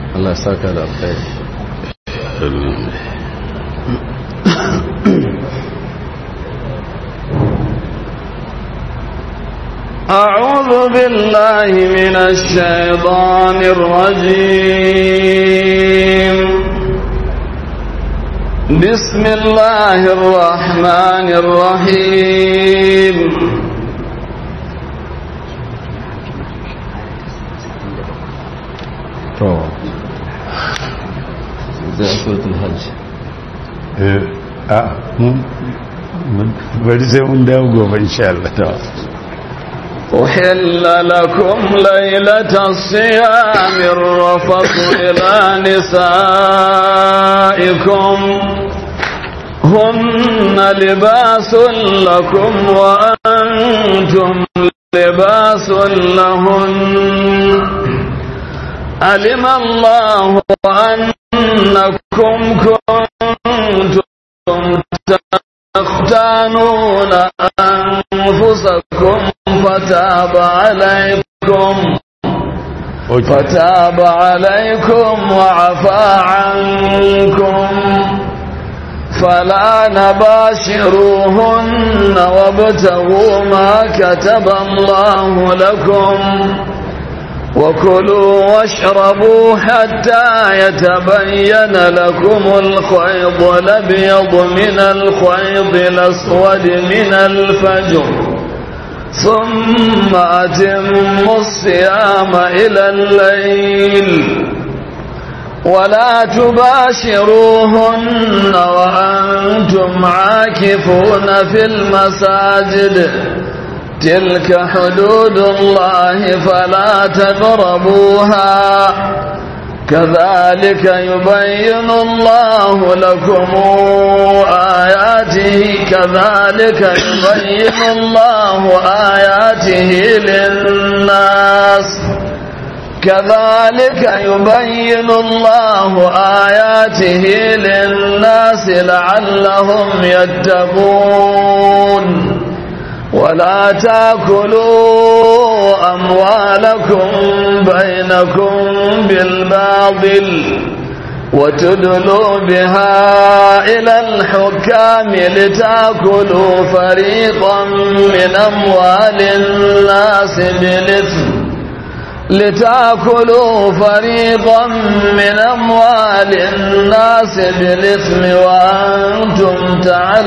Allah saka da alkhairi أعوذ بالله من الشيطان الرجيم بسم الله الرحمن الرحيم to zai suratul hajj a bari sai mun dawo gobe insha Allah أحل لكم ليلة الصيام الرفض إلى نسائكم هن لباس لكم وأنتم لباس لهن علم الله أنكم كنتم تختانون أنفسكم فتاب عليكم فتاب عليكم وعفى عنكم فلا نباشروهن وابتغوا ما كتب الله لكم وكلوا واشربوا حتى يتبين لكم الخيض الابيض من الخيض الاسود من الفجر ثم اتموا الصيام الى الليل ولا تباشروهن وانتم عاكفون في المساجد تلك حدود الله فلا تقربوها كذلك يبين الله لكم آياته كذلك يبين الله آياته للناس كذلك يبين الله آياته للناس لعلهم يتقون ولا تاكلوا أموالكم بينكم بالباطل وتدلوا بها إلى الحكام لتاكلوا فريقا من أموال الناس بالإثم لتاكلوا فريقا من أموال الناس بالإثم وأنتم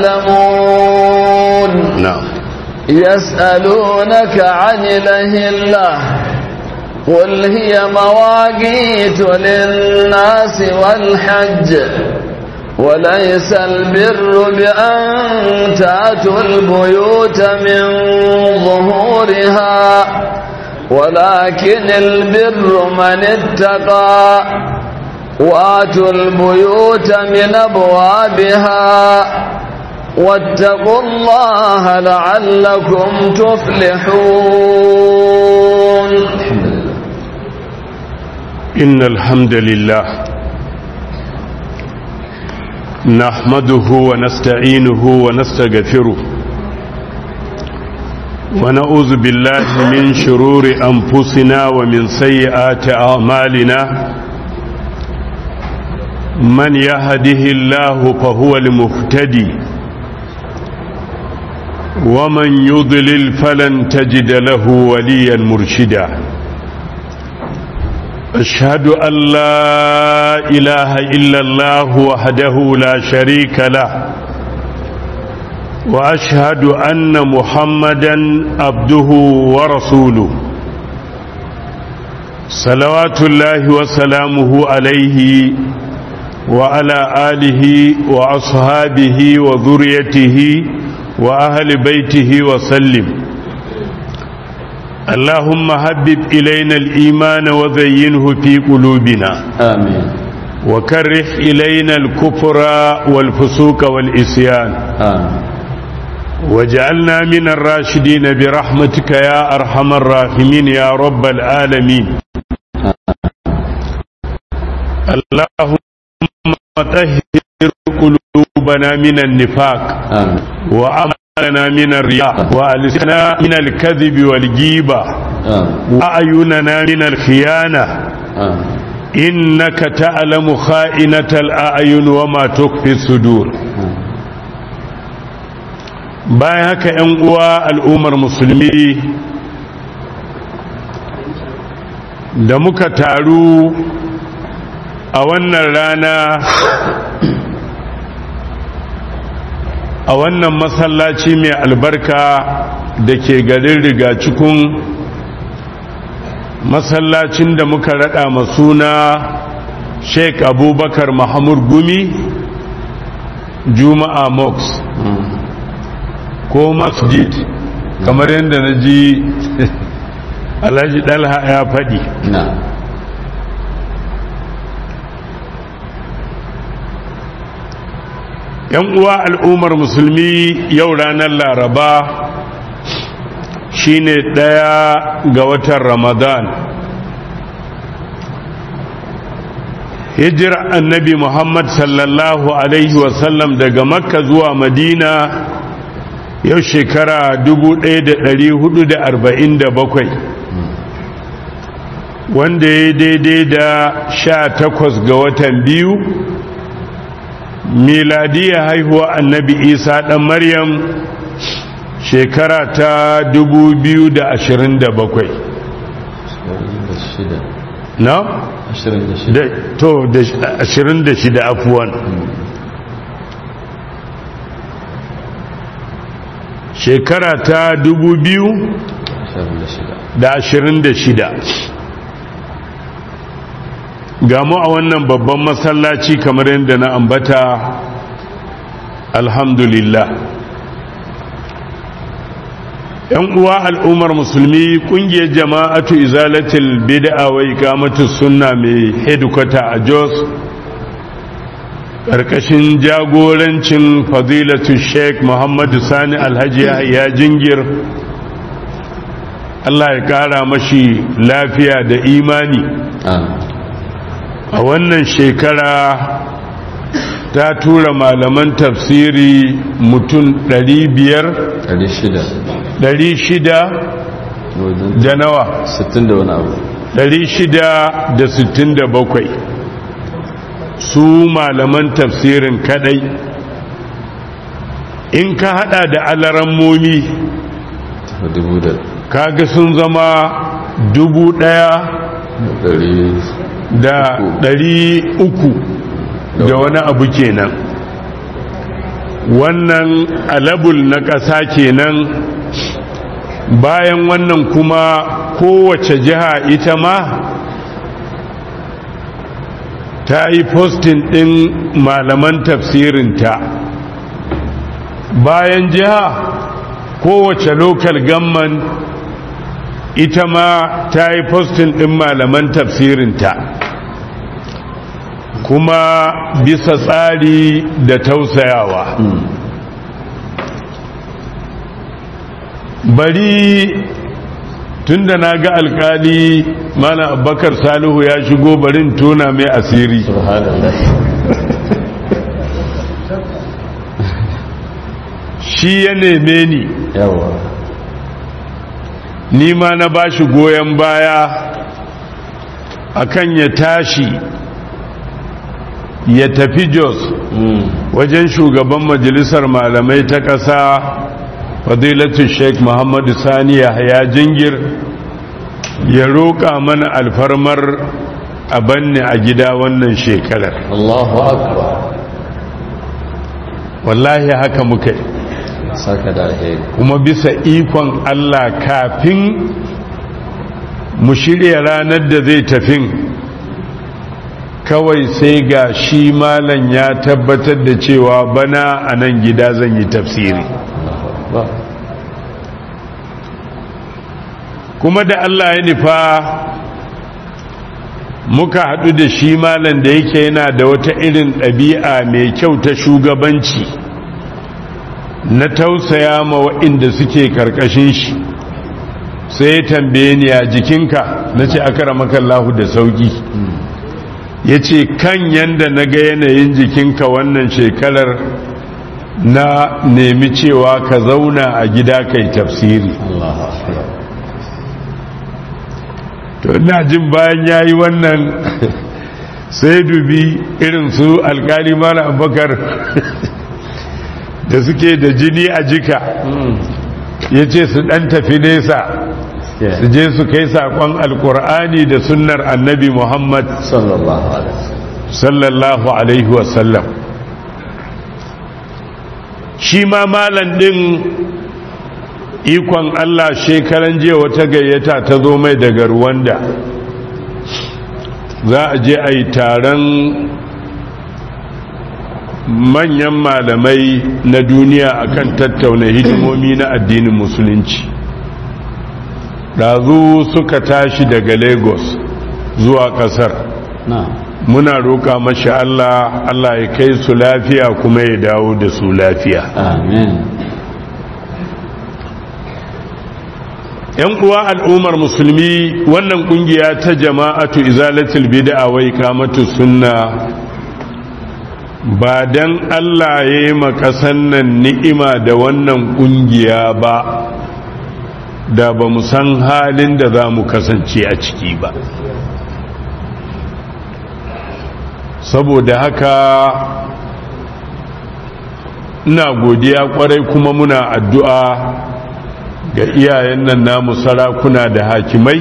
تعلمون نعم يسألونك عن الأهلة قل هي مواقيت للناس والحج وليس البر بأن تأتوا البيوت من ظهورها ولكن البر من اتقى واتوا البيوت من أبوابها واتقوا الله لعلكم تفلحون إن الحمد لله نحمده ونستعينه ونستغفره ونعوذ بالله من شرور أنفسنا ومن سيئات أعمالنا من يهده الله فهو المهتدي ومن يضلل فلن تجد له وليا مرشدا أشهد أن لا إله إلا الله وحده لا شريك له وأشهد أن محمدا عبده ورسوله صلوات الله وسلامه عليه وعلى آله وأصحابه وذريته وأهل بيته وسلم اللهم حبب إلينا الإيمان وزينه في قلوبنا آمين وكره إلينا الكفر والفسوق والإسيان آمين وجعلنا من الراشدين برحمتك يا أرحم الراحمين يا رب العالمين اللهم طهر قلوبنا من النفاق آمين وأعمالنا من الرياء وألسنا من الكذب والجيبة آمين وأعيننا من الخيانة آمين innaka ta'lamu kha'inatal a'yun wa ma tukfi sudur bayan haka ‘yan uwa al'ummar musulmi da muka taru a wannan rana a wannan masallaci mai albarka da ke garin rigacikun masallacin da muka rada masuna sheik abubakar mahamud gumi juma'a mox ko masjid kamar yadda na ji alhaji dalha ya faɗi na yan uwa al'ummar musulmi yau ranar laraba shine ɗaya ga watan ramadan hijira annabi muhammad sallallahu alaihi wasallam daga makka zuwa madina yau shekara 1447 wanda ya daidai da sha takwas ga watan biyu miladiya haihuwa annabi isa ɗan maryam shekara ta 2027 na? da to da 26 afuwan shekara ta 2026 ga mu a wannan babban masallaci kamar yadda na ambata alhamdulillah yan uwa al'ummar musulmi kungiyar jama'atu izalatul bid'a wa iqamatus sunna mai headquarter a Jos karkashin jagorancin fadilatu Sheikh Muhammadu Sani Alhaji ya jingir Allah ya kara mashi lafiya da imani a wannan shekara ta tura malaman tafsiri mutum 500 shida da nawa 60 da wani abu 667 su malaman tafsirin kadai in ka hada da alarammomi dubu da kaga sun zama dubu daya ɗari da ɗari uku da wani abu kenan wannan alabul na ƙasa kenan bayan wannan kuma kowace jiha ita ma ta yi postin ɗin malaman tafsirinta bayan jiha kowace local gamman ita ma ta yi postin ɗin malaman tafsirinta kuma bisa tsari da tausayawa bari tunda na ga alkali mana abubakar salihu ya shigo barin tona mai asiri subhanallah shi ya neme ni yawa ni ma na ba shi goyon baya akan ya tashi ya tafi jos wajen shugaban majalisar malamai ta ƙasa fadilatu sheikh muhammadu sani ya jingir ya roƙa mana alfarmar a banne a gida wannan shekarar Allahu akbar wallahi haka muka yi saka da alheri kuma bisa ikon Allah kafin mu shirya ranar da zai tafin kawai sai ga shi malam ya tabbatar da cewa bana a nan gida zan yi tafsiri ba kuma da Allah ya nufa muka haɗu da shi malam da yake yana da wata irin ɗabi'a mai kyau ta shugabanci na tausaya ma waɗanda suke karkashin shi sai ya tambaye ni a jikinka na ce aka ramakallahu da sauki ya ce kan yanda na ga yanayin jikinka wannan shekarar na nemi cewa ka zauna a gida kai tafsiri Allahu akbar to ina jin bayan ya yi wannan sai dubi irin su alkali mara abubakar da suke da jini a jika ya ce su ɗan tafi nesa su je su kai saƙon alkur'ani da sunnar annabi muhammad sallallahu alaihi sallallahu alaihi wasallam shi ma malan ɗin ikon allah shekaran jiya wata gayyata ta zo mai daga ruwanda za a je a yi taron manyan malamai na duniya akan tattauna hidimomi na addinin musulunci ɗazu suka tashi daga lagos zuwa ƙasar na muna roƙa mashi allah allah ya kai su lafiya kuma ya dawo da su lafiya amin yan uwa al'ummar musulmi wannan kungiya ta jama'atu izalatul bid'a wa iqamatu sunna ba dan Allah ya yi makasan nan ni'ima da wannan kungiya ba da ba mu san halin da za mu kasance a ciki ba saboda haka ina godiya kwarai kuma muna addu'a ga iyayen nan namu sarakuna da hakimai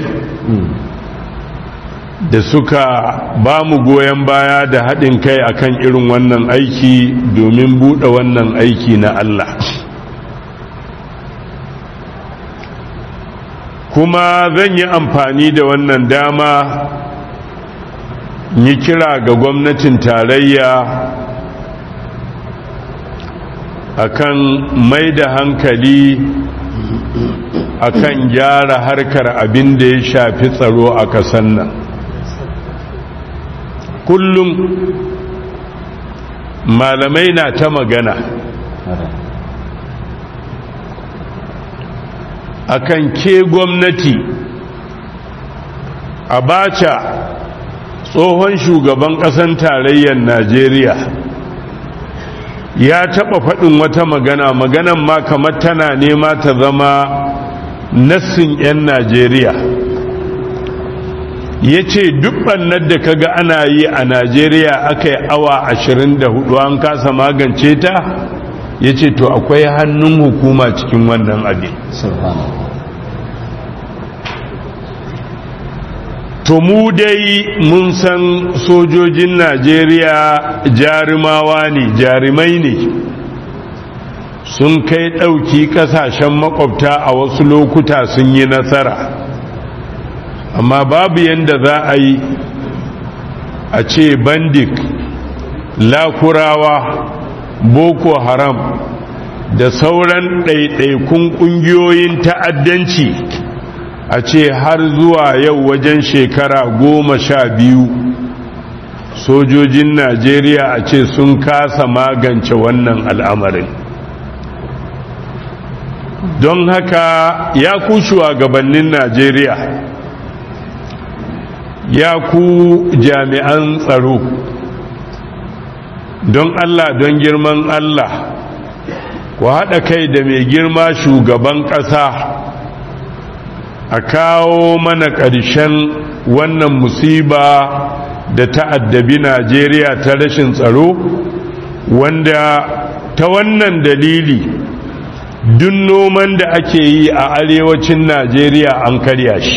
da suka ba mu goyon baya da haɗin kai akan irin wannan aiki domin buɗe wannan aiki na Allah kuma zan yi amfani da wannan dama yi kira ga gwamnatin tarayya akan mai da hankali akan gyara harkar abin da ya shafi tsaro a kasan nan kullum malamai na ta magana akan ke gwamnati abacha tsohon shugaban ƙasan tarayyar najeriya ya taɓa faɗin wata magana maganan ma kamar tana nema ta zama nassin 'yan najeriya ya ce ɓannar da kaga ana yi a najeriya aka yi awa 24 an kasa magance ta ya ce to akwai hannun hukuma cikin wannan abin subhanallah to mu dai mun san sojojin najeriya jarumawa ne jarumai ne sun kai ɗauki ƙasashen makwabta a wasu lokuta sun yi nasara amma babu yadda za a yi a ce bandik lakurawa boko haram da sauran ɗaiɗaikun ƙungiyoyin ta'addanci a ce har zuwa yau wajen shekara goma sha biyu sojojin najeriya a ce sun kasa magance wannan al'amarin don haka ya ku shugabannin najeriya ya ku jami'an tsaro don allah don girman allah ku haɗa kai da mai girma shugaban ƙasa a kawo mana ƙarshen wannan musiba da ta'addabi najeriya ta rashin tsaro wanda ta wannan dalili duk noman da ake yi a arewacin najeriya an karya shi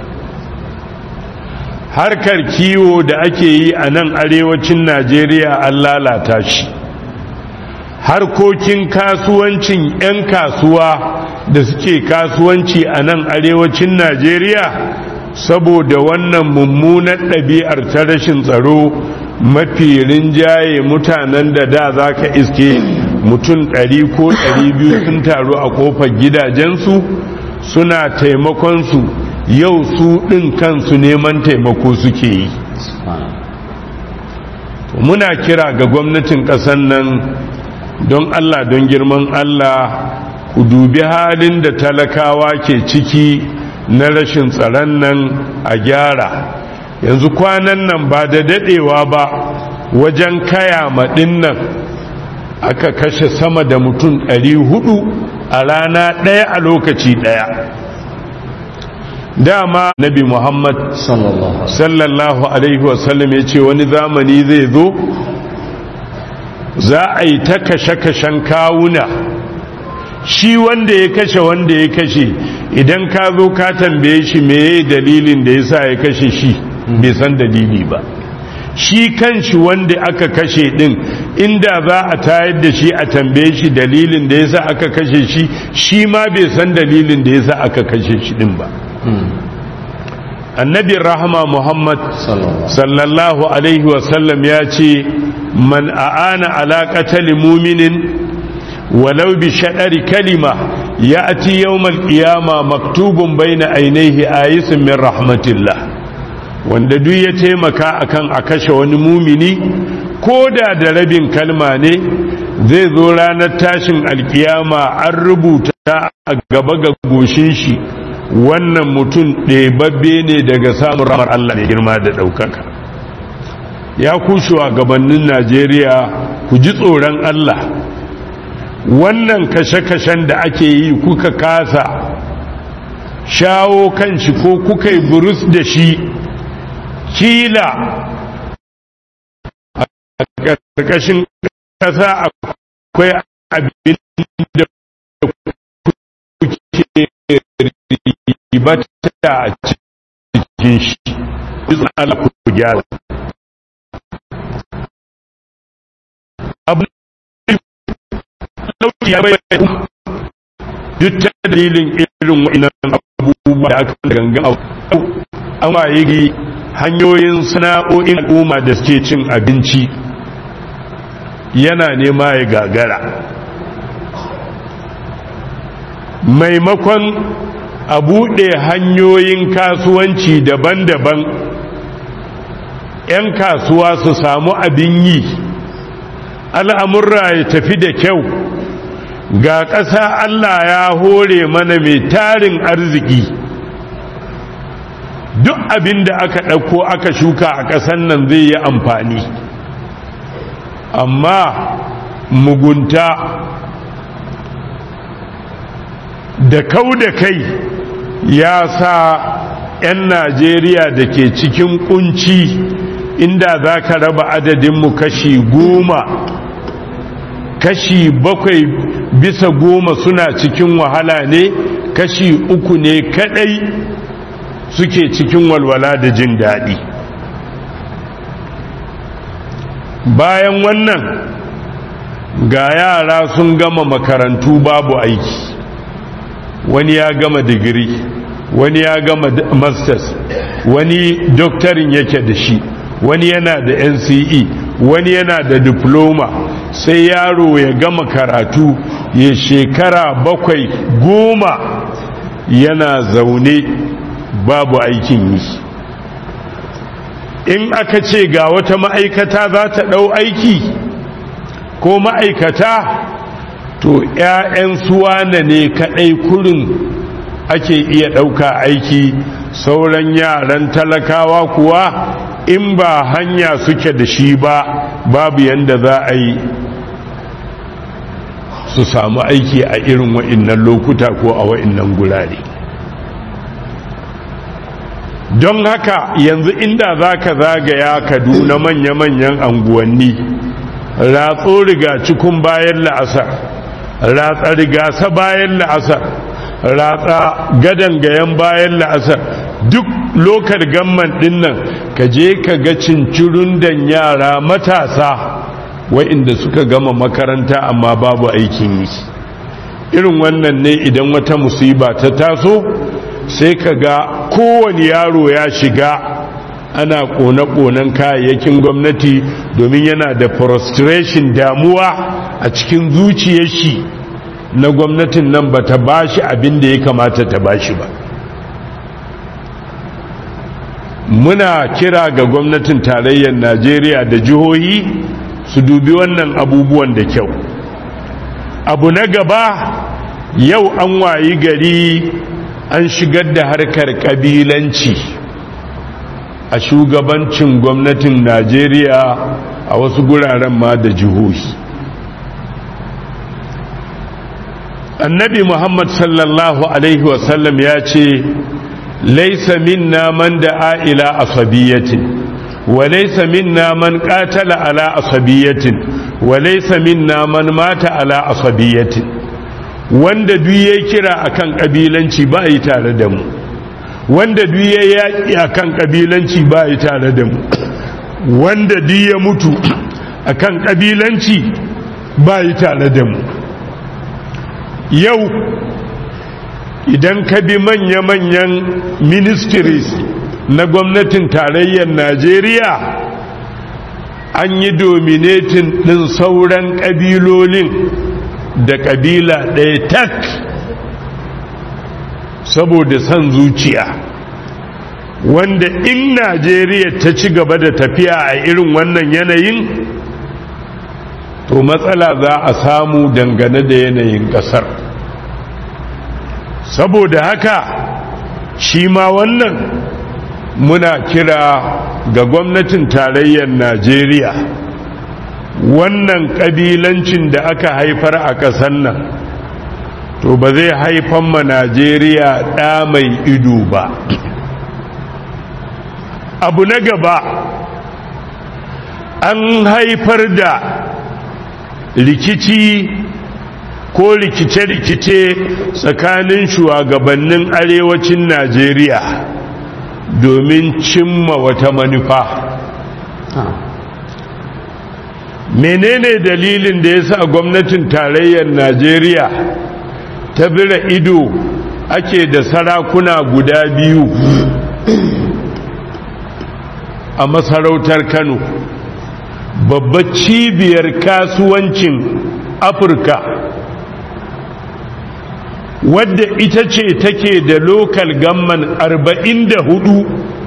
harkar kiwo da ake yi a nan arewacin najeriya an lalata shi harkokin kasuwancin 'yan kasuwa da suke kasuwanci a nan arewacin najeriya saboda wannan mummunar ɗabi'ar ta rashin tsaro mafi rinjaye mutanen da da za ka iske mutum ɗari ko ɗari biyu sun taru a ƙofar gidajensu suna taimakonsu yau su ɗin kansu neman taimako suke yi muna kira ga gwamnatin ƙasar nan don allah don girman allah ku dubi halin da talakawa ke ciki na rashin tsaron nan a gyara yanzu kwanan nan ba da dadewa ba wajen kaya maɗin nan aka kashe sama da mutum 400 a rana ɗaya a lokaci ɗaya dama nabi muhammad sallallahu alaihi sallallahu alaihi wasallam ya ce wani zamani zai zo za a yi ta kashe-kashen kawuna shi wanda ya kashe wanda ya kashe idan ka zo ka tambaye shi meye dalilin da ya sa ya kashe shi bai san dalili ba shi kanshi wanda aka kashe din inda za a tayar da shi a tambaye shi dalilin da ya sa aka kashe shi shi ma bai san dalilin da ya sa aka kashe shi din ba annabi rahama muhammad sallallahu sallallahu alaihi wasallam ya ce man a'ana ala qatali muminin walau bi shaɗari kalima ya ati yawmal qiyama maktubun baina ainihi ayisun min rahmatillah wanda duk ya taimaka akan a kashe wani mumini ko da da rabin kalma ne zai zo ranar tashin alkiyama an rubuta a gaba ga goshin shi wannan mutum ɗebabbe ne daga samun ramar Allah ne girma da ɗaukaka ya kushewa gabanin Najeriya ku ji tsoron Allah wannan kashe-kashen da ake yi kuka kasa shawo kan shi ko kuka yi burus da shi kila a ƙarƙashin ƙasa akwai abin da kuke ribata a cikin shi Allah ku gyara abu ya bai duk ta dalilin irin wa'inan abubuwa da aka gangan abu an waye hanyoyin sana'o'in al'umma da suke cin abinci yana nema ya gagara maimakon a buɗe hanyoyin kasuwanci daban-daban 'yan kasuwa su samu abin yi al'amurra ya tafi da kyau ga ƙasa Allah ya hore mana mai tarin arziki duk abin da aka ɗauko aka shuka a ƙasan nan zai yi amfani amma mugunta da kau da kai ya sa 'yan najeriya da ke cikin kunci inda za ka raba adadinmu kashi goma kashi bakwai bisa goma suna cikin wahala ne kashi uku ne kadai suke cikin walwala da jin daɗi bayan wannan ga yara sun gama makarantu babu aiki wani ya gama digiri wani ya gama masters wani doktorin yake da shi wani yana da nce wani yana da diploma sai yaro ya gama karatu ya shekara bakwai goma yana zaune babu aikin yi in aka ce ga wata ma'aikata za ta ɗau aiki ko ma'aikata to 'ya'yan suwana ne kaɗai kurin ake iya ɗauka aiki sauran yaran talakawa kuwa in ba hanya suke da shi ba babu yadda za a yi su samu aiki a irin wa'innan lokuta ko a wa'innan gurare don haka yanzu inda za ka zagaya kaduna manya-manyan anguwanni ratso riga cikin bayan la'asar ratsa rigasa bayan la'asar ratsa gadan gayan bayan la'asar duk lokal gamman dinnan ka je ka ga cincirun dan yara matasa wa'inda suka gama makaranta amma babu aikin yi irin wannan ne idan wata musiba ta taso sai ka ga kowane yaro ya shiga ana kone-konen kayayyakin gwamnati domin yana da frustration damuwa a cikin zuciyar shi na gwamnatin nan ba ta ba shi abin da ya kamata ta ba shi ba muna kira ga gwamnatin tarayyar najeriya da jihohi su dubi wannan abubuwan da kyau abu na gaba yau an wayi gari an shigar da harkar kabilanci a shugabancin gwamnatin najeriya a wasu guraren ma da jihohi annabi muhammad sallallahu alaihi wasallam ya ce laisa minna man da'a ila asabiyatin wa laisa minna man qatala ala asabiyatin wa laisa minna man mata ala asabiyatin wanda duk ya kira akan kabilanci ba yi tare da mu wanda duk ya yaki akan kabilanci ba yi tare da mu wanda duk ya mutu akan kabilanci ba yi tare da mu yau idan ka bi manya-manyan ministries na gwamnatin tarayyar najeriya an yi dominatin ɗin sauran ƙabilolin da ƙabila ɗaya tak saboda son zuciya wanda in najeriya ta ci gaba da tafiya a irin wannan yanayin to matsala za a samu dangane da yanayin ƙasar saboda haka shi ma wannan muna kira ga gwamnatin tarayyar najeriya wannan ƙabilancin da aka haifar a ƙasar nan to ba zai haifan ma najeriya ɗa mai ido ba abu na gaba an haifar da rikici ko rikice-rikice tsakanin shugabannin arewacin najeriya domin cimma wata manufa menene dalilin da ya sa gwamnatin tarayyar najeriya ta bira ido ake da sarakuna guda biyu a masarautar kano babbar cibiyar kasuwancin afirka wadda ita ce take da lokal gamman arba'in da hudu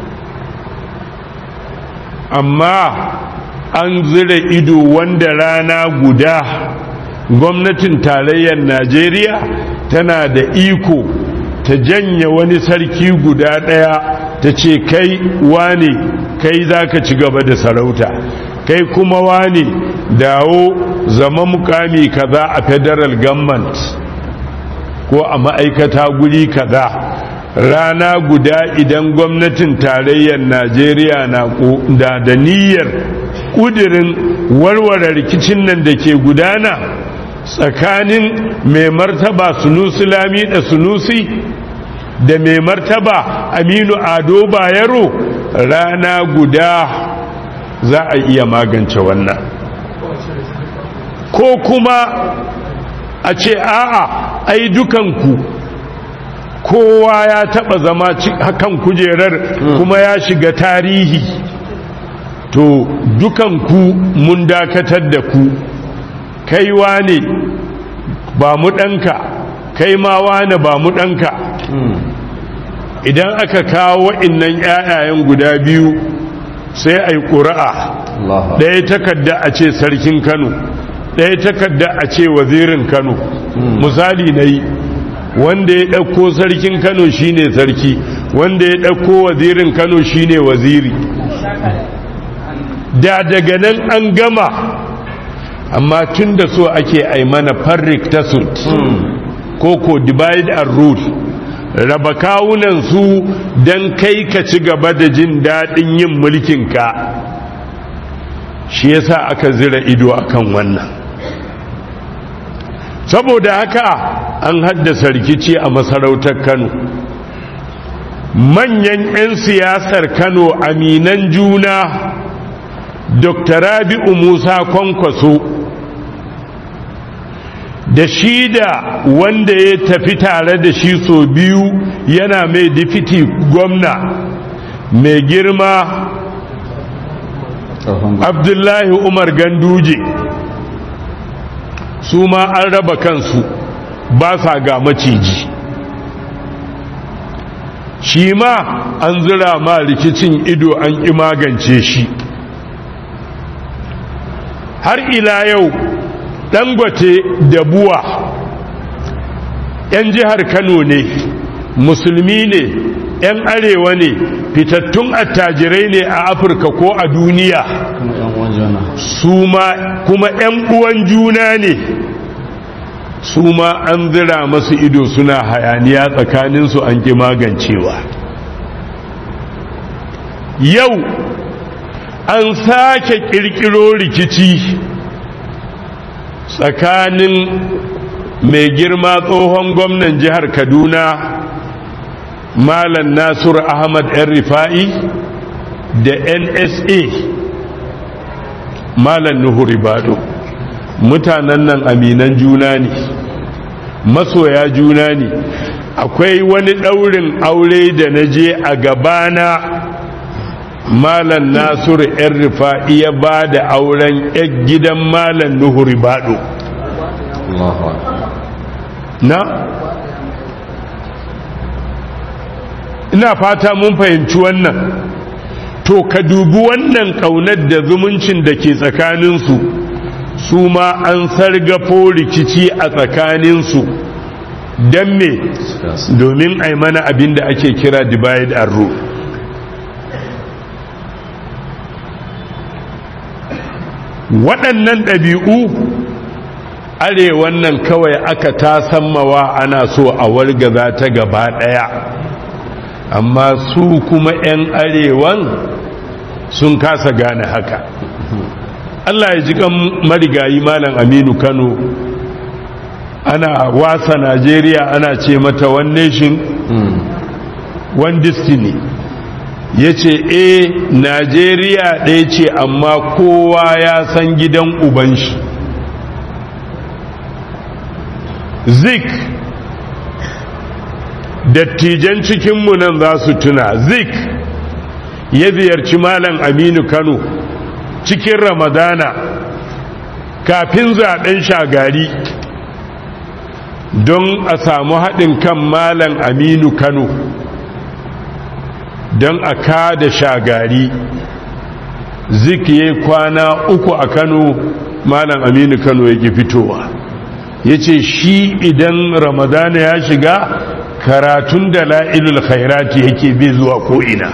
amma an zira ido wanda rana guda gwamnatin tarayyar najeriya tana da iko ta janya wani sarki guda daya ta ce kai wane kai za ka ci gaba da sarauta kai kuma wane dawo zama mukami kaza a federal government ko a ma'aikata guri kaza rana guda idan gwamnatin tarayyar najeriya na da da niyyar kudirin warware rikicin nan da ke gudana tsakanin mai martaba sunusi lami da sunusi da mai martaba aminu ado bayero rana guda za a iya magance wannan ko kuma a ce a'a ai dukanku kowa ya taba zama hakan kujerar kuma ya shiga tarihi to dukanku mun dakatar da ku kai wane ba mu ɗanka kai ma wane ba mu ɗanka idan aka kawo wa'innan ‘ya'yayen guda biyu sai a yi ƙura'a ɗaya takarda a ce sarkin kano ɗaya takarda a ce wazirin kano misali na yi wanda ya ɗauko sarkin kano shine sarki wanda ya ɗauko wazirin kano shine waziri da daga nan an gama amma tun da so ake aimana farrik tasut ko ko divide and rule raba kawunan su don kai ka ci gaba da jin daɗin yin mulkinka shi yasa aka zira ido akan wannan saboda haka an haddasa rikici a masarautar kano manyan 'yan siyasar kano aminan juna dr rabi'u musa kwankwaso da shi da wanda ya tafi tare da shi so biyu yana mai difiti gwamna mai girma abdullahi umar ganduje su ma an raba kansu ba sa ga maciji shi ma an zira ma rikicin ido an ƙi magance shi har ila yau dangote da buwa 'yan jihar kano ne musulmi ne 'yan arewa ne fitattun attajirai ne a afirka ko a duniya su ma kuma 'yan uwan juna ne su ma an zira masu ido suna hayaniya tsakaninsu an ƙi magancewa yau an sake kirkiro rikici tsakanin mai girma tsohon gwamnan jihar kaduna malam nasiru ahmad yan rifa'i da nsa malam nuhu ribado mutanen nan aminan juna ne masoya juna ne akwai wani ɗaurin aure da na je a gabana malam nasiru yan rifa'i ya ba da auren yan gidan malam nuhu ribado Allahu akbar na ina fata mun fahimci wannan to ka dubi wannan kaunar da zumuncin da ke tsakaninsu su ma an sargafo rikici a tsakaninsu don me domin a mana abin da ake kira divide and rule waɗannan ɗabi'u arewan nan kawai aka tasammawa ana so a wargaza ta gaba ɗaya amma su kuma 'yan arewan sun kasa gane haka Allah ya ji kan marigayi malam aminu kano ana wasa najeriya ana ce mata one nation one destiny ya ce e najeriya ɗaya ce amma kowa ya san gidan uban shi zik dattijan cikinmu nan za su tuna zik ya ziyarci malam aminu kano cikin ramadana kafin zaben shagari don a samu haɗin kan malam aminu kano don a kada shagari zik ya kwana uku a kano malam aminu kano yake fitowa ya ce shi idan ramadana ya shiga karatun da la'ilul khairati yake bi zuwa ko'ina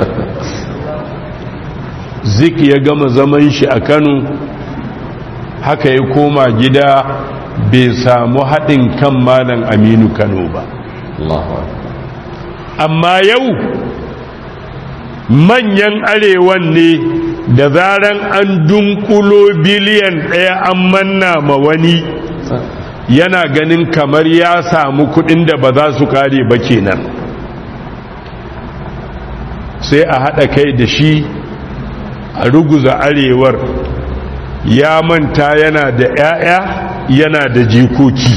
zik ya gama zaman shi a kano haka ya koma gida bai samu haɗin kan malam aminu kano ba Allahu akbar amma yau manyan arewan ne da zaran an dunkulo biliyan ɗaya an manna ma wani yana ganin kamar ya samu kudin da ba za su kare ba kenan sai a haɗa kai da shi a ruguza arewar ya manta yana da 'ya'ya yana da jikoki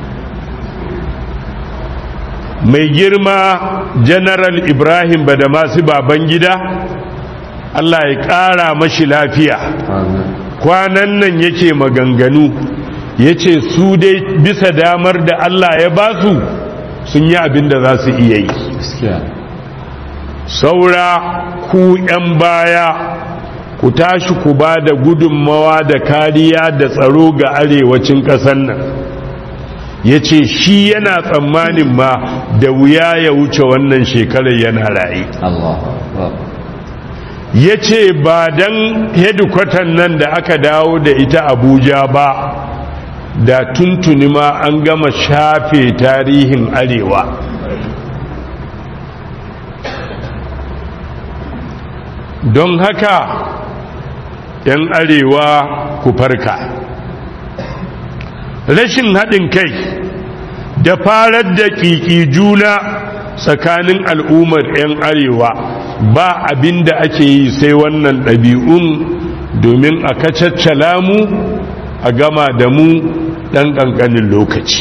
mai girma general ibrahim badamasi baban gida allah ya ƙara mashi lafiya amin kwanan nan yake maganganu ya ce su dai bisa damar da Allah ya ba su sun yi abin da za su iya yi gaskiya saura ku 'yan baya ku tashi ku ba da gudunmawa da kariya da tsaro ga arewacin ƙasar nan ya ce shi yana tsammanin ma da wuya ya wuce wannan shekarar yana raye Allahu akbar ya ce ba don hedikwatan nan da aka dawo da ita abuja ba da tuntuni ma an gama shafe tarihin arewa don haka 'yan arewa ku farka rashin haɗin kai da farar da ƙiƙi juna tsakanin al'ummar 'yan arewa ba abin da ake yi sai wannan ɗabi'un domin a kacaccala mu a gama da mu ɗan ƙanƙanin lokaci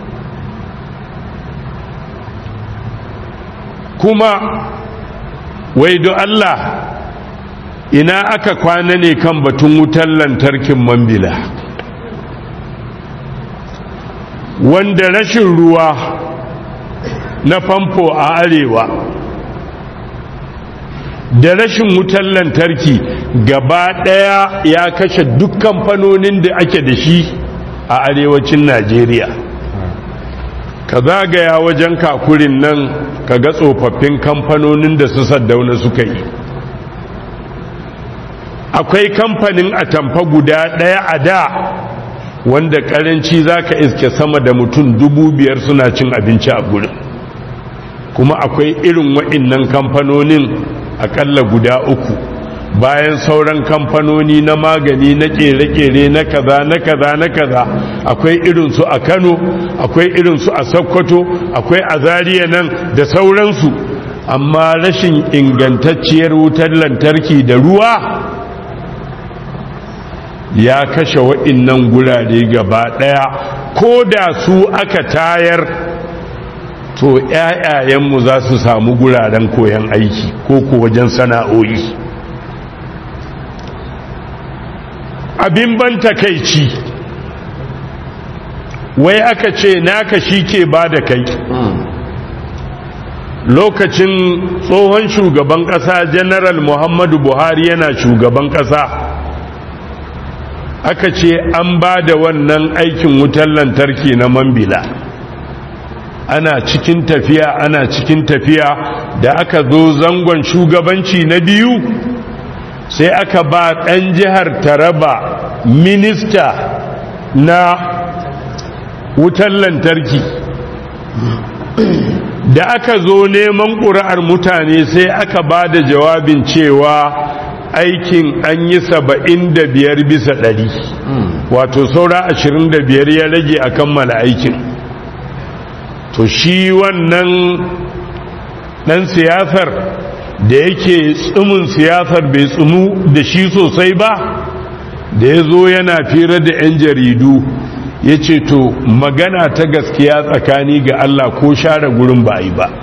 kuma wai do Allah ina aka kwana ne kan batun wutar lantarkin mambila wanda rashin ruwa na famfo a arewa da rashin wutar lantarki gaba ɗaya ya kashe duk kamfanonin da ake da shi a arewacin najeriya ka zagaya wajen kakurin nan ka ga tsofaffin kamfanonin da su saddauna suka yi akwai kamfanin atamfa guda ɗaya a da wanda karanci za ka iske sama da mutum dubu biyar suna cin abinci a gurin kuma akwai irin wa'innan kamfanonin akalla guda uku bayan sauran kamfanoni na magani na kere-kere na kaza na kaza na kaza akwai irinsu a kano akwai irinsu a sokoto akwai a zariya nan da sauransu amma rashin ingantacciyar wutar lantarki da ruwa ya kashe waɗannan gurare gaba ɗaya ko da su aka tayar to ‘ya'yayenmu za su samu guraren koyon aiki ko ko wajen sana'o'i abin ban takaici wai aka ce naka shi ke ba da kai lokacin tsohon shugaban ƙasa general muhammadu buhari yana shugaban ƙasa aka ce an ba da wannan aikin wutar lantarki na mambila ana cikin tafiya ana cikin tafiya da aka zo zangon shugabanci na biyu sai aka ba ɗan jihar taraba minista na wutar lantarki da aka zo neman ƙuri'ar mutane sai aka ba da jawabin cewa aikin an yi saba'in da biyar bisa ɗari wato saura ashirin da biyar ya rage a kammala aikin to shi wannan ɗan siyasar da yake tsumin siyasar bai tsumu da shi sosai ba da ya zo yana fira da 'yan jaridu ya ce to magana ta gaskiya tsakani ga Allah ko share gurin ba yi ba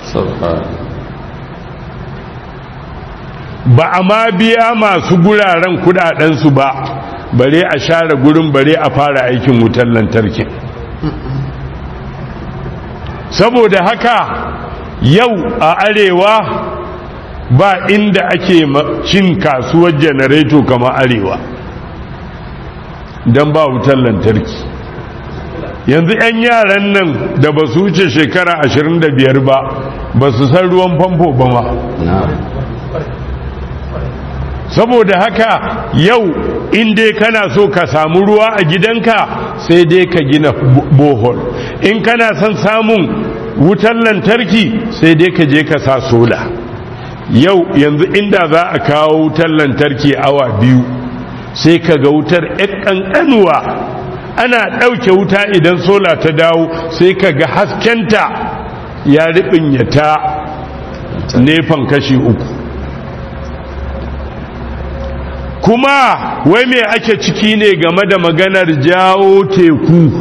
ba a ma biya masu guraren kudadensu ba bare a share gurin bare a fara aikin wutar lantarki saboda haka yau a arewa ba inda ake cin kasuwar janareto kama arewa don ba wutar lantarki yanzu 'yan yaran nan da ba su wuce shekara 25 ba ba su san ruwan famfo ba ma saboda haka yau in dai kana so ka samu ruwa a gidanka sai dai ka gina bohol in kana son samun wutar lantarki sai dai ka je ka sa sola yau yanzu inda za a kawo wutar lantarki awa biyu sai ka ga wutar ƙanƙanuwa ana ɗauke wuta idan sola ta dawo sai ka ga haskenta ya riɓinyata nefan kashi uku kuma wai me ake ciki ne game da maganar jawo teku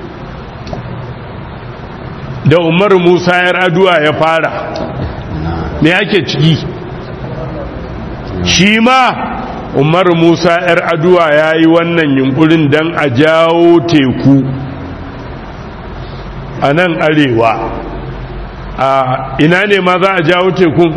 da umar musa ya raduwa ya fara me ake ciki shi ma umar musa yar aduwa ya yi wannan yunkurin don a jawo teku a nan arewa a ina ne ma za a jawo tekun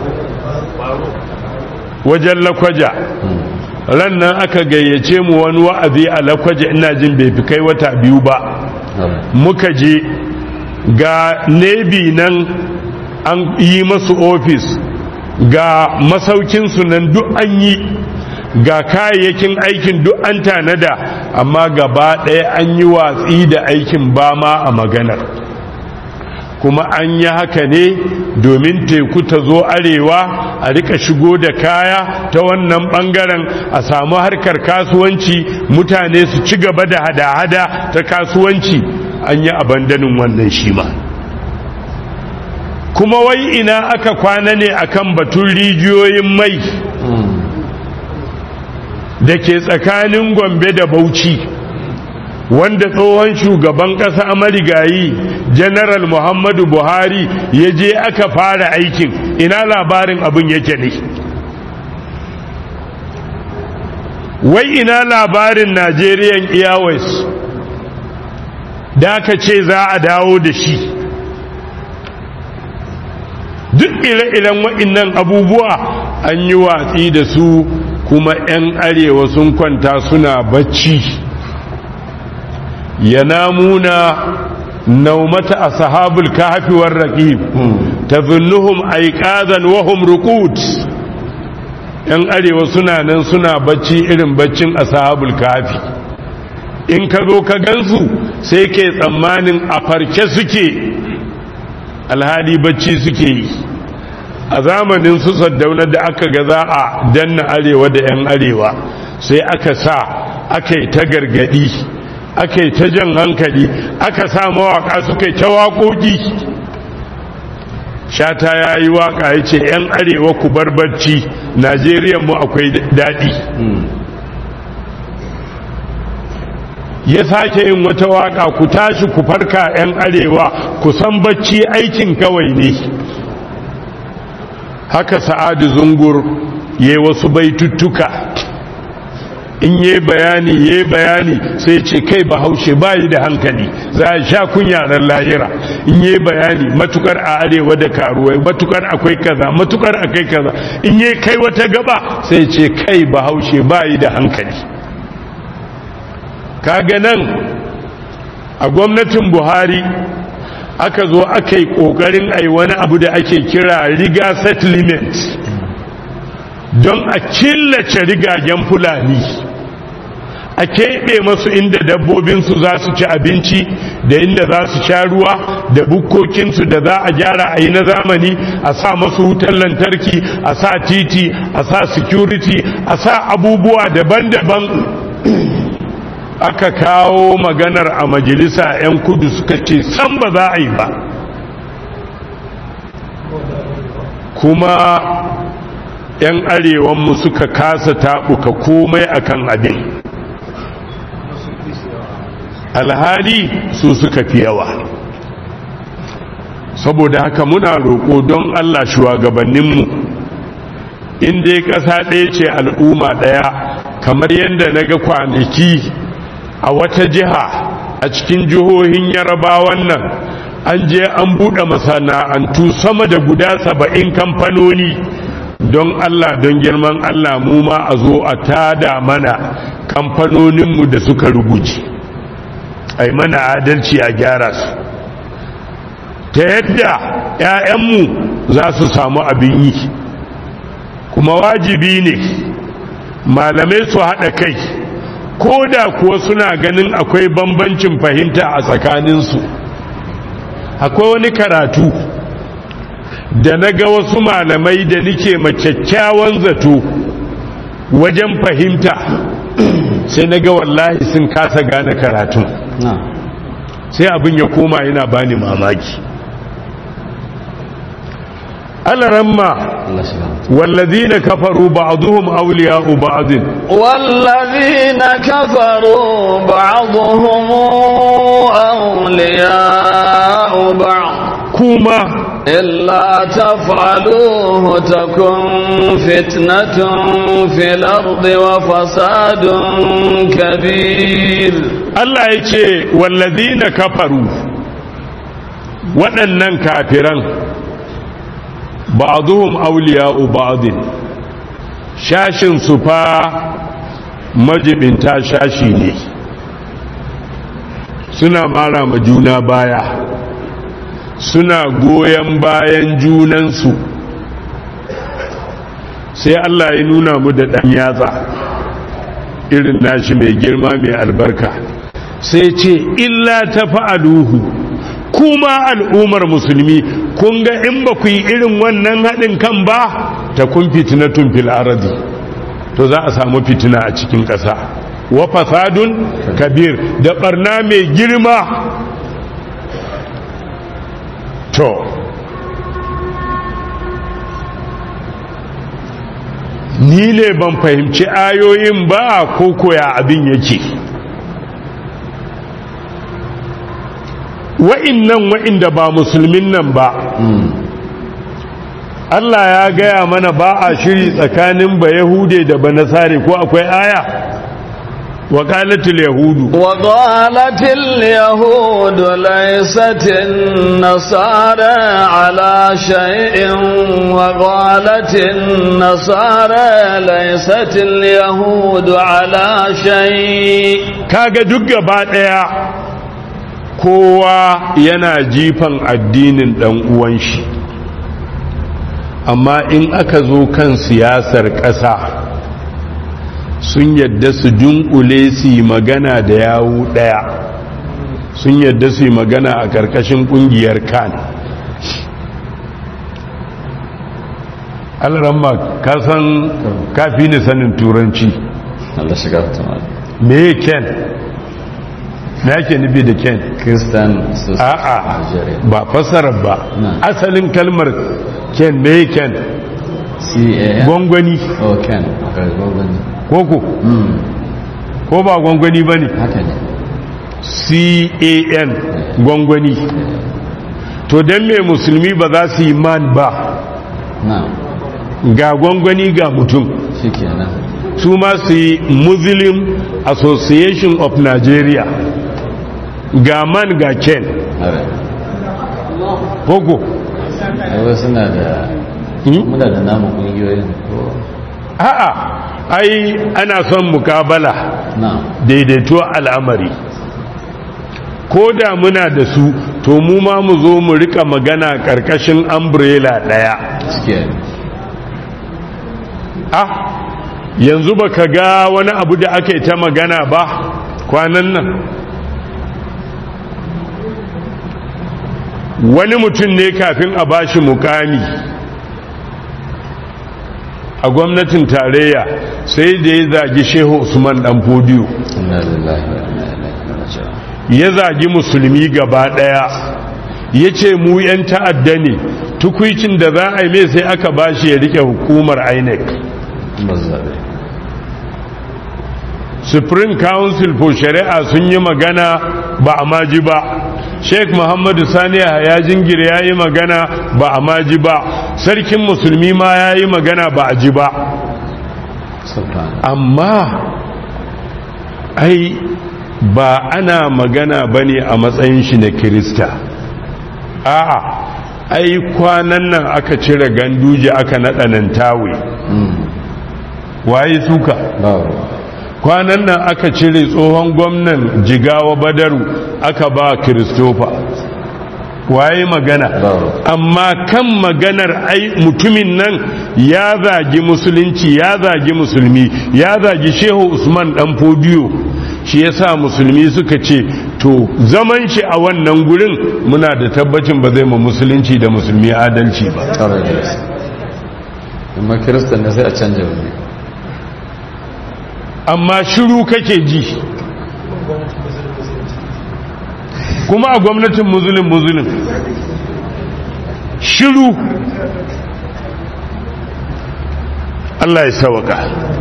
wajen lakwaja ran nan aka gayyace mu wani wa'azi a lakwaja ina jin bai fi kai wata biyu ba muka je ga nebi nan an yi masu ofis ga masaukinsu nan duk an yi ga kayayyakin aikin duk an tanada amma gaba ɗaya an yi watsi da aikin ba ma a maganar kuma an yi haka ne domin teku ta zo arewa a rika shigo da kaya ta wannan bangaren a samu harkar kasuwanci mutane su ci gaba da hada-hada ta kasuwanci an yi abandanin wannan shi ma kuma wai ina aka kwana ne akan batun rijiyoyin mai da ke tsakanin gombe da bauchi wanda tsohon shugaban ƙasa marigayi general muhammadu buhari ya je aka fara aikin ina labarin abin yake ne wai ina labarin nigerian airways da aka ce za a dawo da shi duk ire-iren waɗannan abubuwa an yi watsi da su kuma 'yan arewa sun kwanta suna bacci yanamuna naumata ashabul kahfi war raqib tazunnuhum aiqazan wa hum ruqud yan arewa suna nan suna bacci irin baccin ashabul kahfi in ka zo ka gansu sai ke tsammanin a farke suke alhali bacci suke yi a zamanin su saddauna da aka ga za a danna arewa da 'yan arewa sai aka sa aka yi ta gargadi aka yi ta jan hankali aka sa mawaka suka yi ta waƙoƙi shata ya yi waƙa ya ce 'yan arewa ku bar barci najeriya mu akwai daɗi ya sake yin wata waƙa ku tashi ku farka 'yan arewa ku san bacci aikin kawai ne haka sa'adu zungur ya wasu baituttuka in yi bayani yi bayani sai ce kai bahaushe bayi da hankali za a sha kunyarar lahira in yi bayani matukar a arewa da karuwai matukar akwai kaza matukar akwai kaza in yi kai wata gaba sai ce kai bahaushe bayi da hankali kaga nan a gwamnatin buhari aka zo aka yi kokarin ai wani abu da ake kira riga settlement don a killace rigagen fulani a keɓe masu inda dabbobinsu za su ci abinci da inda za su sha ruwa da bukkokinsu da za a gyara a yi na zamani a sa masu wutar lantarki a sa titi a sa security a sa abubuwa daban-daban aka kawo maganar a majalisa 'yan kudu suka ce san ba za a yi ba kuma 'yan arewanmu suka kasa taɓuka komai akan abin alhali su suka fi yawa saboda haka muna roƙo don allah shugabanninmu inda ya ƙasa ɗaya ce al'umma ɗaya kamar yadda na ga kwanaki a wata jiha a cikin jihohin yarabawan nan an je an buɗe masana'antu sama da guda saba'in kamfanoni don Allah don girman Allah mu ma a zo a tada mana kamfanoninmu da suka rubuce ai mana adalci a gyara su ta yadda 'ya'yanmu za su samu abin yi kuma wajibi ne malamai su haɗa kai ko da kuwa suna ganin akwai bambancin fahimta a tsakaninsu akwai wani karatu da na ga wasu malamai da nike kyakkyawan zato wajen fahimta sai na ga wallahi sun kasa gane karatun sai abin ya koma yana bani mamaki alaramma والذين كفروا بعضهم أولياء بعض والذين كفروا بعضهم أولياء بعض كما إلا تفعلوه تكن فتنة في الأرض وفساد كبير الله يقول والذين كفروا waɗannan kafiran ba'duhum awliya'u ba'din shashin su fa majibinta shashi ne suna mara ma juna baya suna goyon bayan junansu sai Allah ya nuna mu da ɗan yatsa irin nashi mai girma mai albarka sai ce illa ta fa'aluhu kuma al'ummar musulmi kun ga in ba ku yi irin wannan haɗin kan ba ta kun fitinatun fil aradi to za a samu fitina a cikin ƙasa wa fasadun kabir da ɓarna mai girma to ni ne ban fahimci ayoyin ba ko koya abin yake wa'innan wa'inda ba musulmin nan ba Allah ya gaya mana ba a shiri tsakanin ba Yahude da ba Nasare ko akwai aya وقالت اليهود وقالت اليهود ليست النصارى على شيء وقالت النصارى ليست اليهود على شيء kaga duk gaba daya kowa yana jifan addinin dan uwan shi amma in aka zo kan siyasar ƙasa sun yadda su dunkule su yi magana da yawu ɗaya sun yadda su yi magana a ƙarƙashin ƙungiyar kan alramma ka san kafi ni sanin turanci Allah shiga ta mal me ken me yake nufi da ken Christian Society a'a Nigeria ba fasarar ba Na. asalin kalmar ken me ken CAN gwangwani oh Ken okay gwangwani koko mm ko ba gwangwani ba ne haka ne can gwangwani to don me musulmi ba za su yi man ba na ga gwangwani ga mutum shikenan su ma su yi muslim association of nigeria ga man ga ken alright koko ai wasu na da Hmm? muna da namu kungiyoyin ko a'a ai ana son mukabala na daidaito al'amari ko da muna da su to mu ma mu zo mu rika magana karkashin umbrella daya suke ah yanzu baka ga wani abu da aka yi ta magana ba kwanan nan wani mutum ne kafin a bashi mukami a gwamnatin tarayya sai da ya zagi shehu usman dan fodiyo inna lillahi wa inna ilaihi raji'un ya zagi musulmi gaba daya ya ce mu 'yan ta'adda ne tukwicin da za a yi mai sai aka bashi ya rike hukumar inec bazzabe supreme council for shari'a sun yi magana ba a maji ba sheikh muhammadu sani ya jingir ya yi magana ba a maji ba sarkin musulmi ma ya yi magana ba a ji ba subhana amma ai ba ana magana ba ne a matsayin shi na kirista a'a ai kwanan nan aka cire ganduje aka naɗa nan tawe mm waye suka babu kwanan nan aka cire tsohon gwamnan jigawa badaru aka ba kiristofa waye magana Babu. amma kan maganar ai mutumin nan ya zagi musulunci ya zagi musulmi ya zagi shehu usman dan fodiyo shi yasa musulmi suka ce to zaman shi a wannan gurin muna da tabbacin ba zai ma musulunci da musulmi adalci ba tare da gaske amma kiristan ne sai a canja wani amma shiru kake ji kuma a gwamnatin muzulun muzulun shiru Allah ya sawaka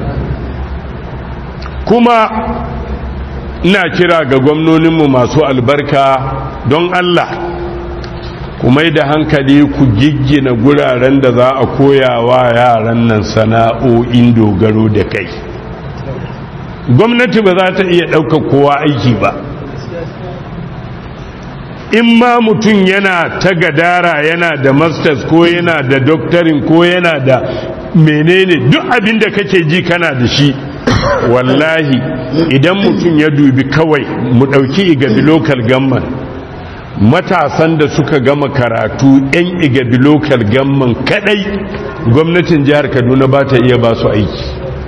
kuma ina kira ga gwamnoninmu masu albarka don Allah ku mai da hankali ku giggina guraren da za a koya wa yaran nan sana'o'in dogaro da kai gwamnati ba za ta iya ɗauka kowa aiki ba in ma mutum yana ta gadara yana da masters ko yana da doctorin ko yana da menene duk abin da kake ji kana da shi wallahi idan mutum ya dubi kawai mu ɗauki igabi local government matasan da suka gama karatu 'yan igabi local government kadai gwamnatin jihar kaduna ba ta iya ba su aiki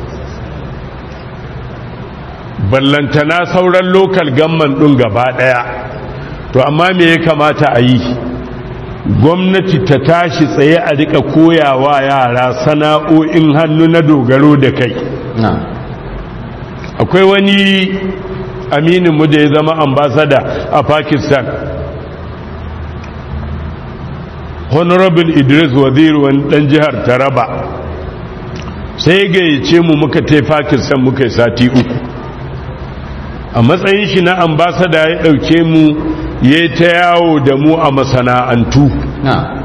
ballantana sauran lokal gamman ɗin gaba ɗaya to amma me ya kamata a yi gwamnati ta tashi tsaye a rika koyawa yara sana'o'in hannu na dogaro da kai na akwai wani amininmu da ya zama ambasada a pakistan honorable idris waziri wani ɗan jihar taraba sai gayyace mu muka tai pakistan muka yi sati uku a matsayin shi na ambasada ya ɗauke mu ya ta yawo da mu a masana'antu na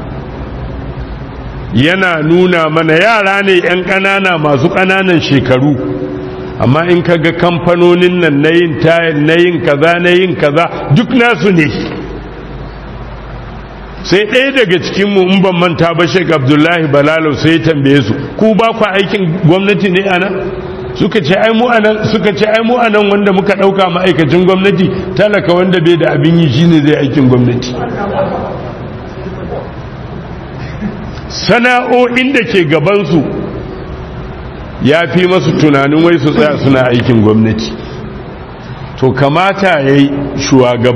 yana nuna mana yara ne 'yan ƙanana masu ƙananan shekaru amma in ka ga kamfanonin nan na yin tayar na yin kaza na yin kaza duk nasu ne sai ɗaya daga cikinmu in ban manta ba shek abdullahi balalo sai ya tambaye su ku ba ku aikin gwamnati ne ana suka ce ai mu anan suka ce ai mu anan wanda muka dauka ma'aikacin gwamnati talaka wanda bai da abin yi shine zai aikin gwamnati sana'o'in da ke gaban su ya fi masu tunanin wai su tsaya suna aikin gwamnati to kamata yayi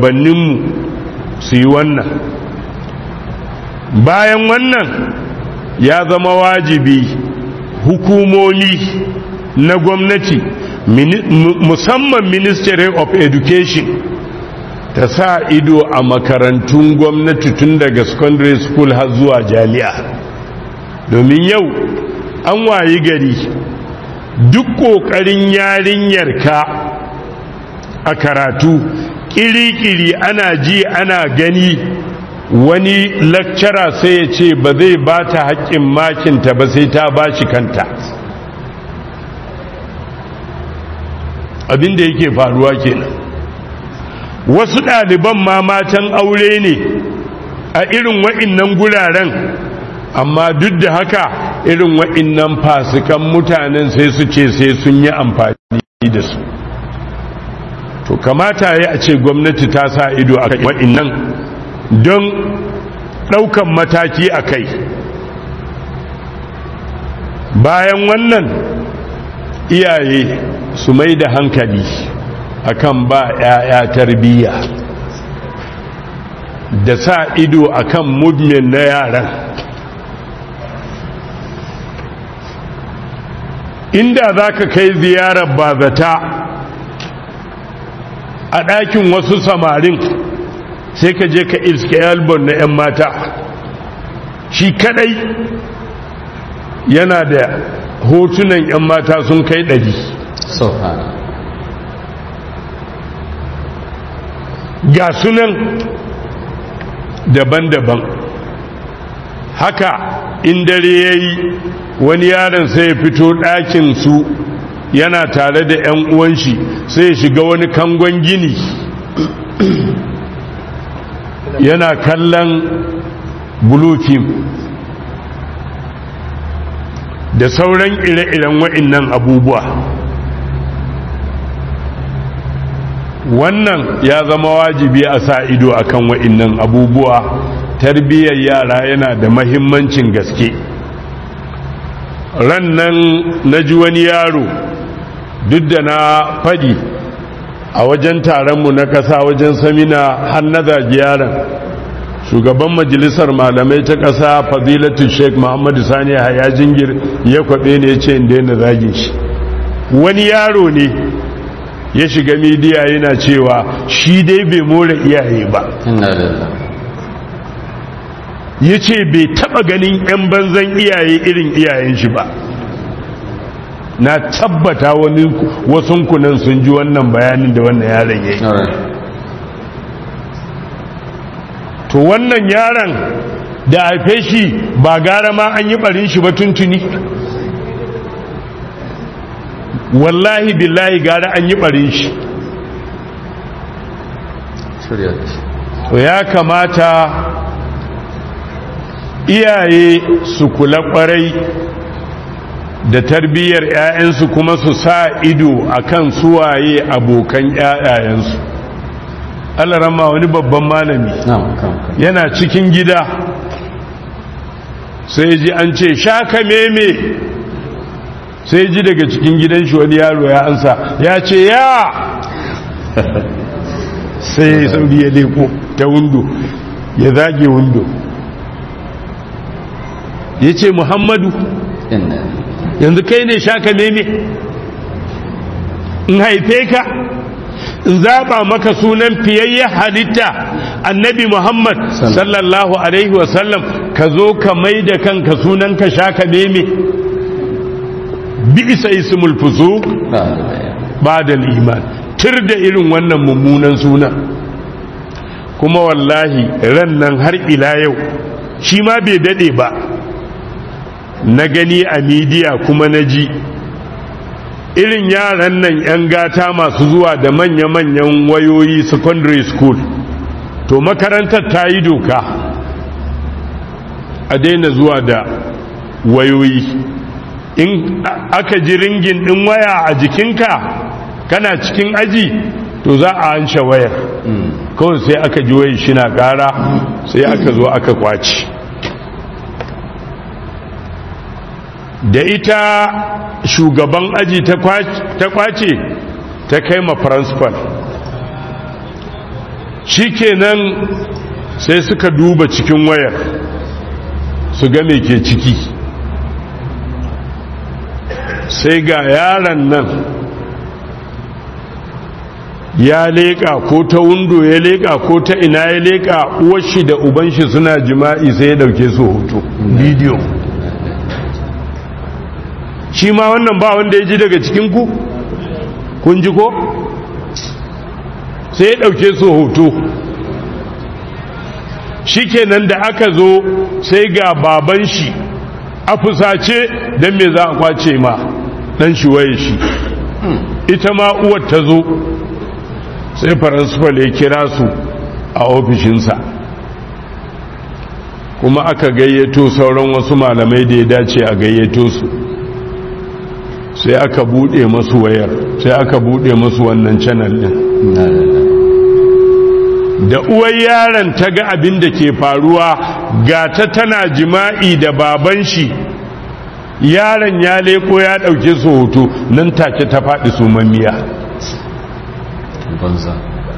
shugabanninmu su yi wannan bayan wannan ya zama wajibi hukumomi na gwamnati musamman ministry of education ta sa ido a makarantun gwamnati tun daga secondary school har zuwa jami'a domin yau an wayi gari duk ƙoƙarin yarinyarka a karatu ƙiri-ƙiri ana ji ana gani wani lakcara sai ya ce ba zai ba ta haƙƙin makinta ba sai ta ba shi kanta abinda yake faruwa kenan wasu ɗaliban ma matan aure ne a irin wa'innan guraren amma duk da haka irin wa'innan fasikan mutanen sai su ce sai sun yi amfani da su to kamata ya a ce gwamnati ta sa ido a wa'innan don ɗaukan mataki a kai bayan wannan iyaye su mai da hankali akan ba 'ya'ya tarbiyya da sa ido akan movement na yaran inda za ka kai ziyarar bazata a ɗakin wasu samarin sai ka je ka iske albon na 'yan mata shi kadai yana da hotunan 'yan mata sun kai ɗari ga sunan daban-daban haka in dare ya yi wani yaron sai ya fito ɗakin su yana tare da 'yan uwanshi sai ya shiga wani kangon gini yana kallon bulukim da sauran ire-iren wa'innan abubuwa wannan ya zama wajibi a sa ido akan wa'innan abubuwa tarbiyyar yara yana da mahimmancin gaske ran nan na ji wani yaro duk da na fadi a wajen taronmu na kasa wajen samina har na zagi yaron shugaban majalisar malamai ta kasa fadilatu sheik muhammadu sani ya jingir ya kwaɓe ne ya ce inda yana zagin shi wani yaro ne ya shiga midiya yana cewa shi dai bai more iyaye ba ya ce bai taba ganin 'yan banzan iyaye irin iyayen shi ba na tabbata wani wasun kunan sun ji wannan bayanin da wannan yaron ya yi to wannan yaron da haife shi ba gara ma an yi barin shi ba tuntuni wallahi billahi gara an yi barin shi to ya kamata iyaye su kula kwarai da tarbiyyar 'ya'yansu kuma su sa ido akan suwaye abokan 'ya'yayensu alarama wani babban malami yana cikin gida sai ji an ce shaka meme sai ji daga cikin gidan shi wani yaro ya ansa ya ce ya sai ya sauri ya leko ta windo ya zage windo ya ce muhammadu yanzu kai ne shaka meme in haife ka in zaɓa maka sunan fiyayyen halitta annabi muhammad sallallahu alaihi wasallam ka zo ka mai da kanka sunan ka shaka meme bi isa ismul fusuq ba da iman tir da irin wannan mummunan suna kuma wallahi ran nan har ila yau shi ma bai dade ba na gani a midiya kuma na ji irin yaran nan 'yan gata masu zuwa da manya-manyan wayoyi secondary school to makarantar ta yi doka a daina zuwa da wayoyi in aka ji ringin din waya a jikinka kana cikin aji to za a hanshe wayar kawai sai aka ji wayar shi na kara sai aka zo aka kwaci da ita shugaban aji ta kwace ta kai ma principal shikenan sai suka duba cikin wayar su ga me ke ciki sai ga yaron nan ya leƙa ko ta wundo ya leƙa ko ta ina ya leƙa uwashi da ubanshi suna jima'i sai ya dauke su hoto bidiyo shi ma wannan ba wanda ya ji daga cikinku kun ji ko sai ya dauke su hoto shi kenan da aka zo sai ga baban shi a fusace don me za a kwace ma dan shi waye shi ita ma uwar ta zo sai faransifal ya kira su a ofishinsa kuma aka gayyato sauran wasu malamai da ya dace a gayyato su sai aka bude masu wayar sai aka bude masu wannan channel din da uwar yaron ta ga abin da ke faruwa ga ta tana jima'i da baban shi yaron ya leko ya dauke su hoto nan take ta faɗi su mamiya banza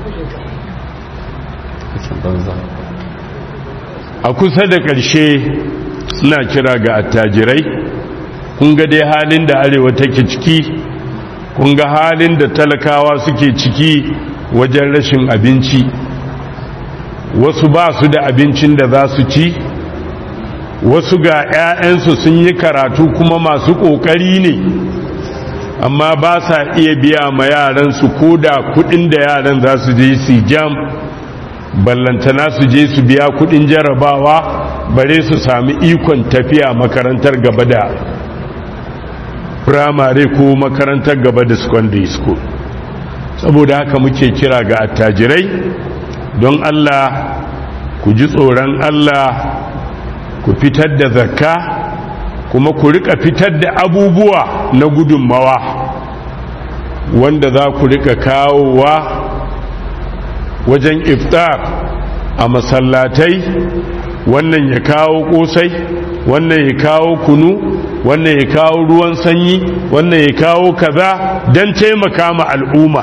aikin banza a kusa da ƙarshe suna kira ga attajirai kun ga dai halin da arewa take ciki kun ga halin da talakawa suke ciki wajen rashin abinci wasu ba su da abincin da za su ci wasu ga 'ya'yansu sun yi karatu kuma masu ƙoƙari ne amma ba sa iya biya ma yaransu ko da kudin da yaran za su je su jam ballantana su je su biya kudin jarabawa bare su sami ikon tafiya makarantar gaba da firamare ko makarantar gaba da secondary school saboda haka muke kira ga attajirai don Allah ku ji tsoron Allah ku fitar da zakka kuma ku rika fitar da abubuwa na gudunmawa wanda za ku rika kawowa wajen iftar a masallatai wannan ya kawo kosai wannan ya kawo kunu wannan ya kawo ruwan sanyi wannan ya kawo kaza don taimaka ma al'umma